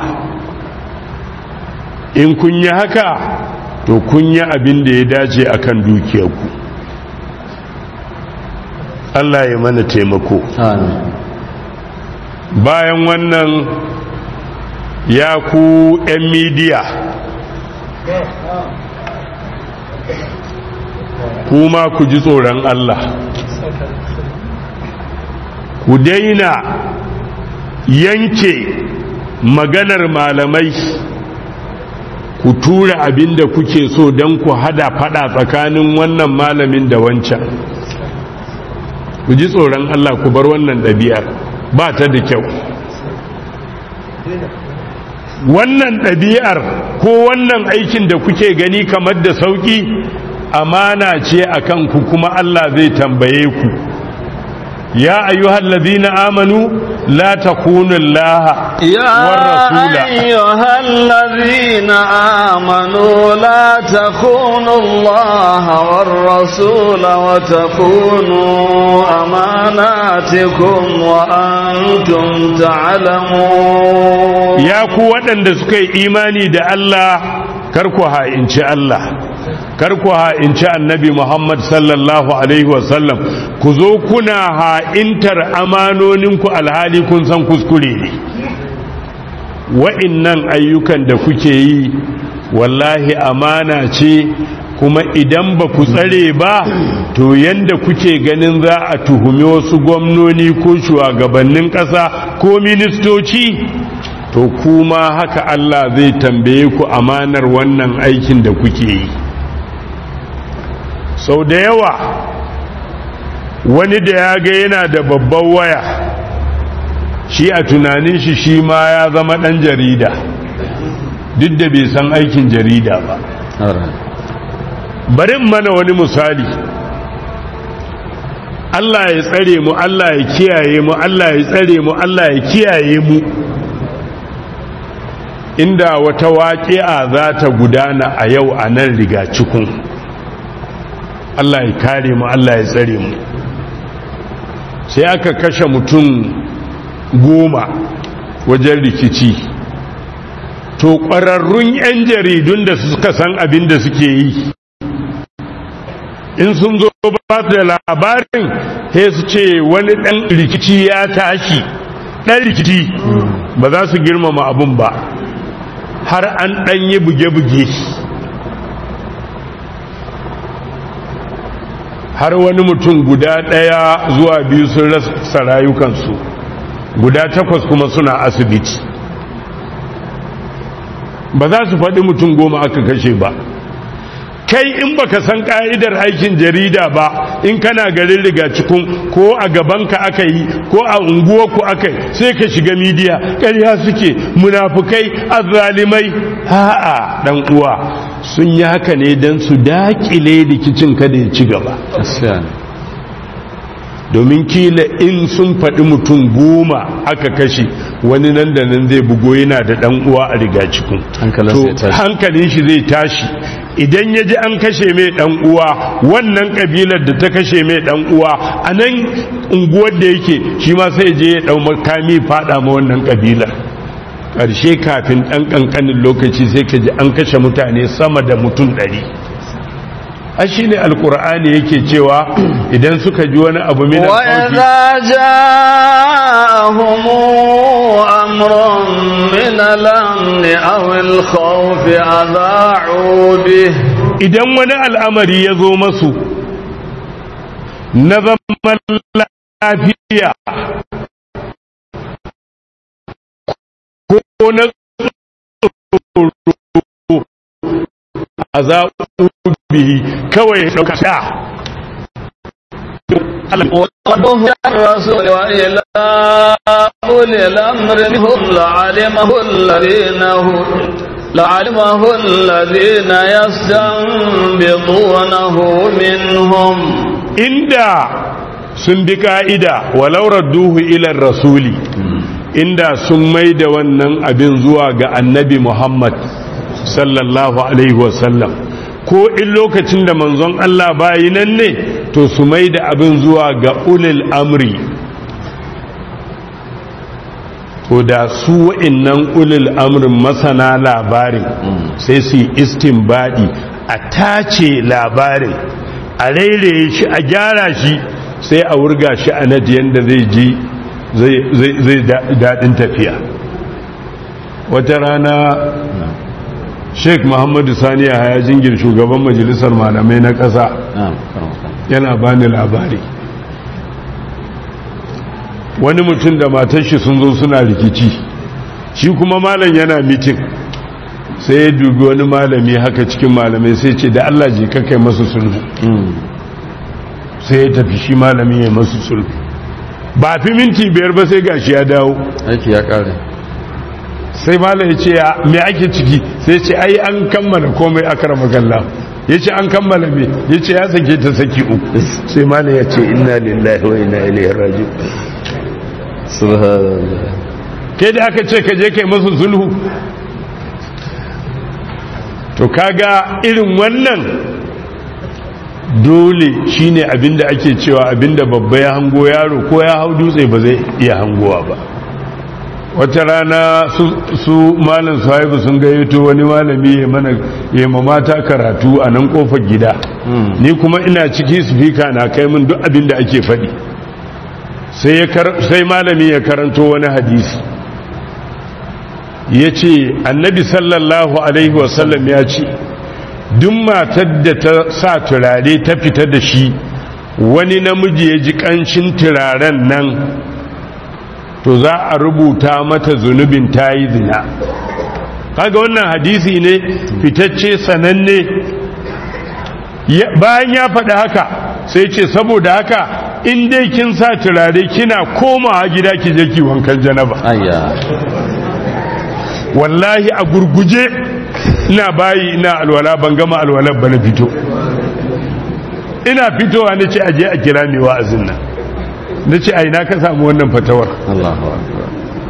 in kun yi haka to kun yi abin da ya dace akan dukiyarku Allah ya mana taimako bayan wannan ya ku 'yan midiya kuma ku ji tsoron Allah ku daina yanke maganar malamai ku tura abin da kuke so don ku hada fada tsakanin wannan malamin da wancan ku ji tsoron Allah ku bar wannan ɗabi'ar ba ta da kyau wannan ɗabi'ar ko wannan aikin da kuke gani kamar da sauƙi amana ce a kanku kuma Allah zai tambaye ku ya ayyuhal ladina amanu la takunu Allah war rasula يا أيها الذين آمنوا لا تخونوا الله والرسول وتخونوا أماناتكم وأنتم تعلمون ya ku waɗanda suka yi imani da Allah karku ha'inci Allah karku ha'inci annabi Muhammad sallallahu alaihi wasallam ku zo kuna ha'intar amanoninku alhali kun san kuskure ne wa'innan ayyukan da kuke yi wallahi amana ce kuma idan ba ku tsare ba to yanda kuke ganin za a tuhumi wasu gwamnoni ko shugabannin ƙasa ko ministoci to kuma haka Allah zai tambaye ku amanar wannan aikin da kuke yi sau da yawa wani da ya ga yana da babban waya shi a tunanin shi shi ma ya zama ɗan jarida duk da bai san aikin jarida ba bari mana wani misali Allah ya tsare mu Allah ya kiyaye mu Allah ya tsare mu Allah ya kiyaye mu inda wata waƙi'a za ta gudana a yau a nan riga cikin Allah ya kare mu Allah ya tsare mu sai aka kashe mutum goma wajen rikici to ƙwararrun 'yan jaridun da suka san abin da suke yi in sun zo ba da labarin sai su ce wani ɗan rikici ya tashi ɗan rikici ba za su girmama abun ba har an ɗan yi buge-buge har wani mutum guda ɗaya zuwa biyu sun rasa rayukansu guda takwas kuma suna asibiti ba za su faɗi mutum goma aka kashe ba kai in baka san ka'idar aikin jarida ba in kana garin riga cikin ko a gabanka aka yi ko a unguwarku aka yi sai ka shiga midiya ƙarya suke munafukai azzalimai ha'a dan uwa sun yi haka ne don su dakile rikicin kada ya ci gaba domin kila in sun faɗi mutum goma aka kashe wani nan da nan zai bugo yana da ɗan uwa a riga cikin hankalin shi zai tashi idan ya ji an kashe mai ɗan uwa wannan ƙabilar da ta kashe mai ɗan uwa a nan unguwar da yake shi ma sai je ya ɗau makami faɗa ma wannan ƙabilar ƙarshe kafin ɗan ƙanƙanin lokaci sai ka ji an kashe mutane sama da mutum ɗari a shi ne alkur'ani yake cewa idan suka ji wani abu mina وإذا جاءهم أمر من الأمن أو الخوف أذاعوا به idan wani al'amari ya zo masu na zaman lafiya ko na tsoro a zaɓu bihi kawai ya ɗauka sha وقضوا الرسول وإلى أولي الأمر منهم لعلمه الذين هم لعلمه الذين يستنبطونه منهم inda sun bi ka'ida walaurar duhu ilar rasuli inda sun mai da wannan abin zuwa ga annabi muhammad sallallahu alaihi wasallam ko in lokacin da manzon Allah bayi nan ne to su mai da abin zuwa ga ulil amri to da su wa'innan ulil amrin masana labarin sai su yi istinbadi a tace labarin a rairaye shi a gyara shi sai a wurga shi a nadiyan da zai ji zai daɗin tafiya wata rana sheik muhammadu sani ya jingir shugaban majalisar malamai na ƙasa yana bani labari wani mutum da matar shi sun zo suna rikici shi kuma malam yana mitin sai ya dubi wani malami haka cikin malamai sai ce da Allah je kai masu sulhu sai ya tafi shi malami ya masu sulhu ba fi minti biyar ba sai gashi ya dawo aiki ya kare sai malam ya ce ya me ake ciki sai ce ai an kammala komai akrama kallah ya ce an kammala me ya ce ya sake ta saki uku sai malam ya ce inna lillahi wa inna ilaihi raji'un subhanallah kai da aka ce ka je kai masu sulhu to kaga irin wannan dole shine abinda ake cewa abinda babba ya hango yaro ko ya hau dutse ba zai iya hangowa ba wata rana su malam sahibu sun gayyato wani malami ya mana ya mata karatu a nan kofar gida ni kuma ina ciki speaker na kai min duk abinda ake faɗi sai malami ya karanto wani hadisi ya ce annabi sallallahu alaihi wasallam ya ce duk matar da ta sa turare ta fita da shi wani namiji ya ji ƙanshin turaren nan to za a rubuta mata zunubin ta yi zina kaga wannan hadisi ne fitacce sananne bayan ya faɗi haka sai ce saboda haka in dai kin sa turare kina komawa gida ki je ki wankan janaba ayya wallahi a gurguje ina bayi ina alwala ban gama alwalar ba na fito ina fitowa na ce aje a kira mai wa'azin nan na ce aina ka samu wannan fatawar Allahu akbar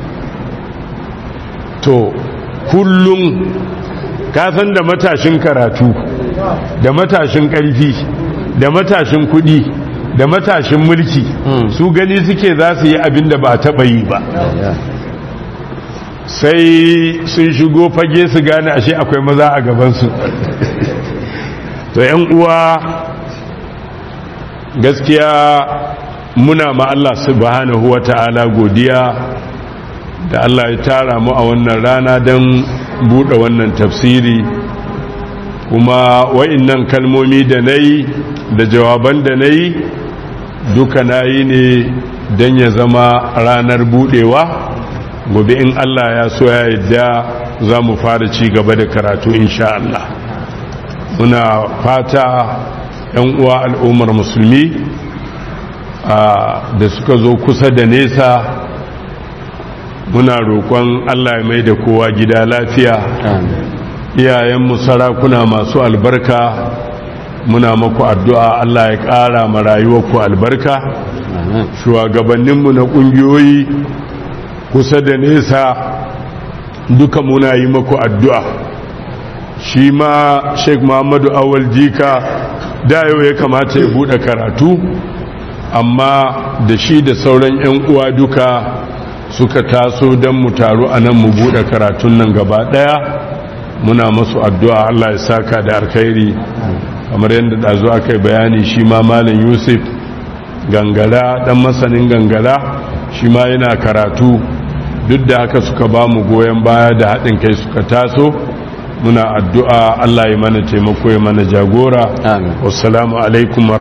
to kullum ka san da matashin karatu da matashin ƙarfi da matashin kuɗi da matashin mulki su gani suke za su yi abin da ba a taɓa yi ba sai sun shigo fage su gane ashe akwai maza a gabansu to yan uwa gaskiya muna ma Allah subhanahu wa ta'ala godiya da Allah ya tara mu a wannan rana don buɗe wannan tafsiri kuma wa'innan kalmomi da na yi da jawaban da na yi duka na yi ne don ya zama ranar buɗewa gobe in Allah ya so ya yadda za mu fara ci gaba da karatu insha Allah muna fata 'yan uwa al'ummar musulmi da suka zo kusa da nesa muna roƙon Allah ya mai da kowa gida lafiya iyayenmu sarakuna masu albarka muna maku addu'a Allah ya ƙara ma rayuwarku albarka shugabanninmu na ƙungiyoyi kusa da nesa duka muna yi maku addu'a shi ma sheik muhammadu awal jika da yau ya kamata ya buɗe karatu amma da shi da sauran 'yan uwa duka suka taso don mu taru a nan mu buɗe karatun nan gaba ɗaya muna masu addu'a Allah ya saka da alkhairi kamar yadda ɗazu aka yi bayani shi ma malin yusuf gangara ɗan masanin gangara shi ma yana karatu duk da haka suka ba mu goyon baya da haɗin kai suka taso muna addu'a Allah ya mana taimako ya mana jagora wassalamu alaikum